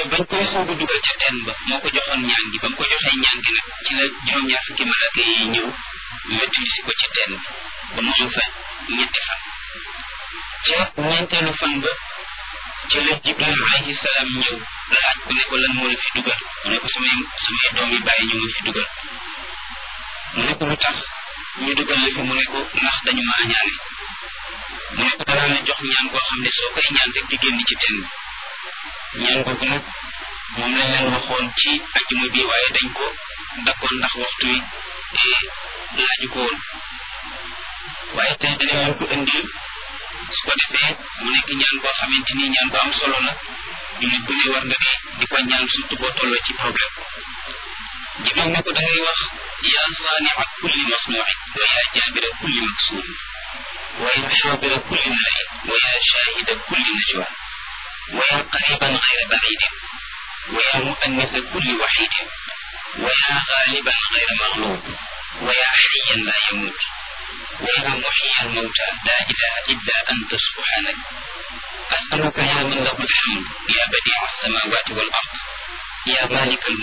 bañ koy soog a dugal ca teen ba moo ko joxoon ñaan gi ba mu ko joxee ñaan gi nag ci la juróom-ñaar fukki malaaka yi ñëw wettali si ko ci teen ba mu am fa ñetti fan ca ñeenteelu fan ba ci la jibril alayhi salaam ñëw laaj ko ne ko lan moo la fi dugal mu ne ko samay samay doom yi bàyyi ñu ma fi dugal mu ne ko lu tax ñu dugal la fi mu ne ko ndax dañu ma añaane mu ne ko danaa la jox ñaan koo xam ne soo koy ñaan rek di génn ci teen bi ñaan googu nag moom lañ leen waxoon ci ajjuma bi waaye dañ ko dakkoon ndax waxtu wi laaju ko woon waaye tey danañ leen ko indil su ko defee mu nekk ñaan koo xamante ni ñaan ko am solo la jullit bu ne war nga di di ko ñaan surtout boo tolloo ci problème jibril ne ko da ngay wax yaa saania kulli masnuuin wa yaa jaabira kulli maksuur wa yaa xaabira kulli mlain wa yaa shaahida kulli najwa wa yaa qariban gayra bacidin wa yaa muannisa kulli waxidin wa yaa gaaliban gayra maglub wa yaa xayan laa yamuut ويا محيي الموتى لا إله إلا أنت سبحانك أسألك يا من له الحمد يا بديع السماوات والأرض يا مالك الملك